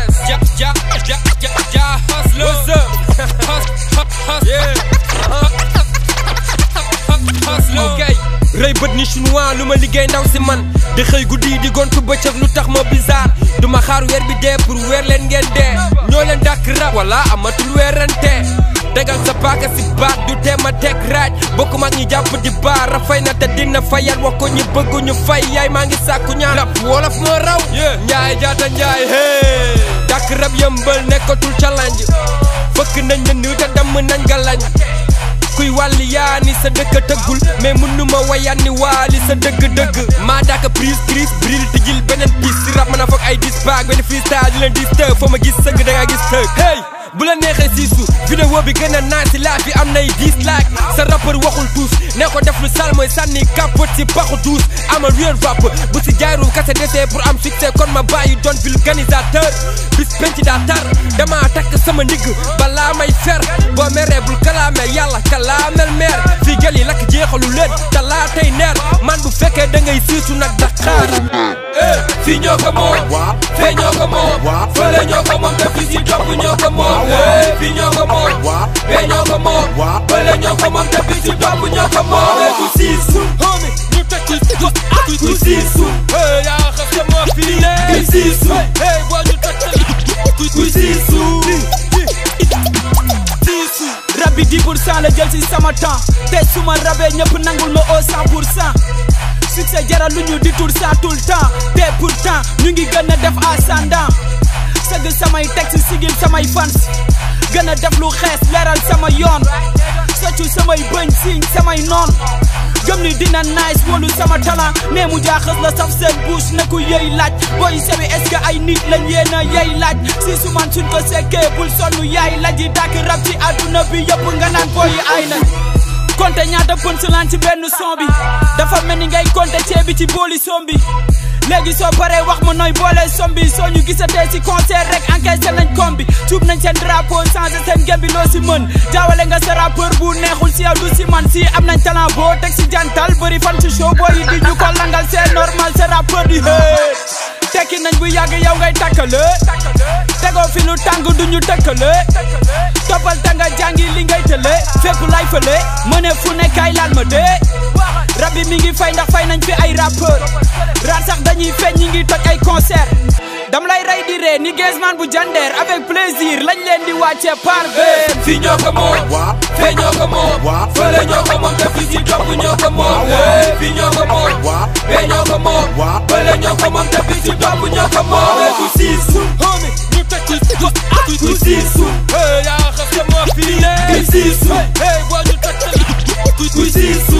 Flores. Ja, ja, ja, ja, ja, hustler. What's up? Hus, hus, hus, yeah. Hustler. ok rëy bët ni chinois lu ma liggéey ndaw si man di xëy guddi di gontu bëccëg lu tax ma bizarre du ma xaar weer bi dee pour weer leen ngeen dee ñoo leen dàkk rab wala amatul weerante tegal sa paaka si baat du tee ma teg raaj bokk mag ñi jàpp di baar rafay na te dina fayal wax ko ñi bëgg ñu fay yaay maa ngi sàkku ñaan rab wolof moo raw njaay jaata njaay hey dàkk rab yëmbal nekkatul challenge fëkk nañ ne nii te damm nañ galañ kuy wàlli yaa ni sa dëkk tëggul mais mënuma wayaan ni waali sa dëgg-dëgg maa daaka prise crise bril tijil beneen pis si rab mën a foog ay dis baag benn freestyle di leen dis tëg foo ma gis sëgg da nga gis tëg hey bu la neexee siisu vidéo bi gën a naan si laaj bi am nay dislike sa rappeur waxul tuus ne ko def lu sal mooy sànni kapot si baxu duus ama real rap bu si jaaru kase desee pour am succès kon ma bàyyi doon vulganisateur bis penc daa tar dama takk sama ndigg balaa may fer boo meree bul kalaame yàlla kalaamel meer fii gel yi lakk jeexalu leen talaa tey neer man bu fekkee da ngay siisu nag Dakar fii ñoo ko moom fee ñoo ko moom fële ñoo ko moom te fii si topp ñoo ko moom fii ñoo ko moom fee ñoo ko moom fële ñoo ko moom te fii si topp ñoo ko moom ku siisu homie ñu teg ku ku siisu yaa xam sama fii ku siisu boo ñu teg ku ku siisu siisu rab bi 10 pour cent la jël si sama temps te su ma rabee ñëpp nangul ma au 100 pour cent succès jaral lu ñu di tur ça tout le temps te pourtant ñu ngi gën a def ascendant sëgg samay texte sigil samay fans gën a def lu xees leeral sama yoon soccu samay bëñ siñ samay noon gëm ni dina nice wolu sama talent nee mu jaaxas la saf seen bouche na ku yey laaj booy sewi est-ce que ay nit lañ yéen a yey laaj si su man suñ ko sekkee bul sonnu yaay laaj yi dàkk rab ci àdduna bi yëpp nga naan booy ay nañ konte ñaata punchline ci benn son bi dafa mel ni ngay konte ceebi ci booli som bi léegi soo paree wax ma nooy boole som bi soo ñu gisatee si concert rek encaissé nañ kom bi tuub nañ seen drapeau changé seen gem bi loo si mën jaawale nga sa rappeur bu neexul si yow du si man si am nañ talent boo teg si jantal bëri fan ci show boo yi di ñu ko langal c'est normal sa rappeur di hee tekki nañ bu yàgg yow ngay takkale tegoo fi lu tàng du ñu tëkkale toppal ta nga jàngi li ngay tële fépp lay fële mëne fu ne kay laal ma dee rab bi mi ngi fay ndax fay nañ fi ay rappeur raar sax dañuy feeñ ñi ngi toj ay concert dam lay rey di ree ni Gezman bu jandeer avec plaisir lañ leen di wàcce par vers fii ñoo ko moom fee ñoo ko moom fële ñoo ko moom te fii si topp ñoo ko moom fii ñoo ko moom fee ñoo ko moom fële ñoo ko moom te fii si topp ñoo ko moom ku siisu homie ñu teg ku ku siisu yaa xam sama fii ku siisu boo ñu teg ku ku siisu